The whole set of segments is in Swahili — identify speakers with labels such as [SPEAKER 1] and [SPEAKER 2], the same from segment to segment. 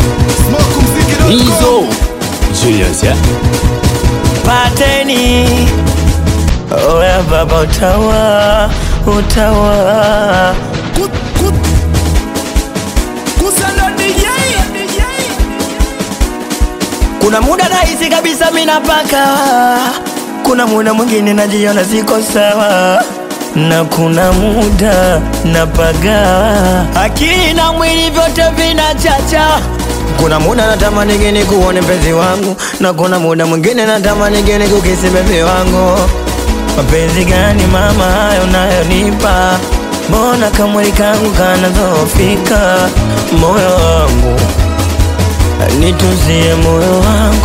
[SPEAKER 1] Hizo Julius ya
[SPEAKER 2] pateni oya baba utawa utawa kuna muda nahisi kabisa minapaka kuna muda mwingine najiona siko sawa na kuna muda napaga akili na mwili vyote vinachacha kuna muda natamani geni kuone mpenzi wangu na kuna muda mwingine natamani geni kukisi bebi wangu mapenzi gani mama hayo nayonipa mbona kamwili kangu kanazofika moyo wangu nituzie moyo wangu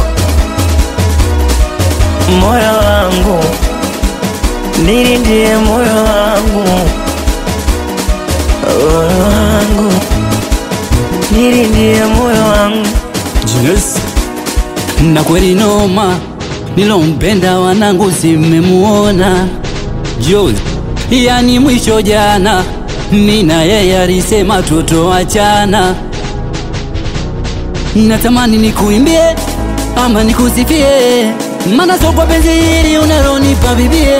[SPEAKER 2] moyo wangu nilindie moyo wangu moyo wangu nilindie moyo wangu
[SPEAKER 1] Julius na kweli noma nilompenda wanangu simemuona Jules yani mwisho jana nina yeye alisema tutoachana natamani nikuimbie ama nikusifie mana sokwa penzi hili unalonipa bibie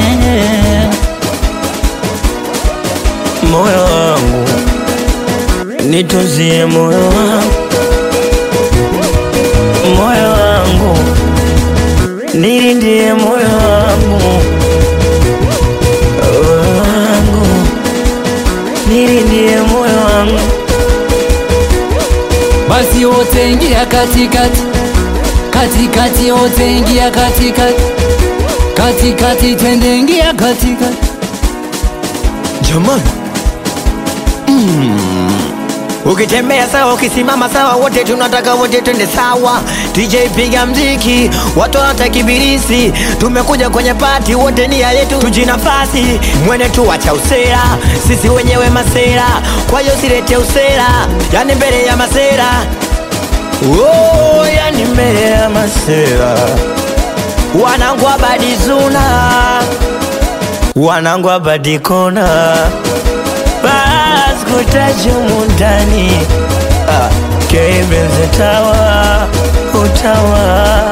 [SPEAKER 2] moyo wangu nituzie moyo wangu moyo wangu nilindie moyo wangu moyo wangu nilindie moyo wangu
[SPEAKER 1] basi wote ingia katikati katikati wote ingia katikati katikati twende ingia katikati
[SPEAKER 2] jamani ukitembea sawa ukisimama sawa wote tunataka wote twende sawa DJ piga mziki watu wanatakibirisi tumekuja kwenye pati wote nia yetu tujinafasi mwene tu wacha usera sisi wenyewe masera kwa hiyo silete usera yani mbele ya masera oh, yani mbele ya masera wanangu abadizuna wanangu abadikona baskutajumu ndani ah, kebenze tawa utawa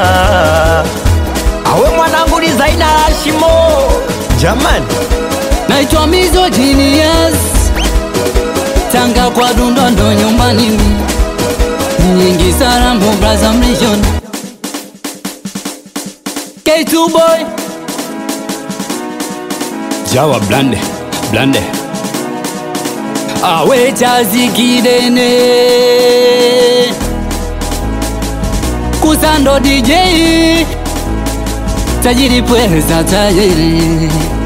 [SPEAKER 2] awe mwanangu ni zaina hashimo jamani
[SPEAKER 1] naitwa Mizo Genius Tanga kwa Dundondo nyumbani mi nyingi Sarambo Braza Mlishon K2 boy Jawa blande blande awe chazi kidene kusando DJ tajiri pweza tajiri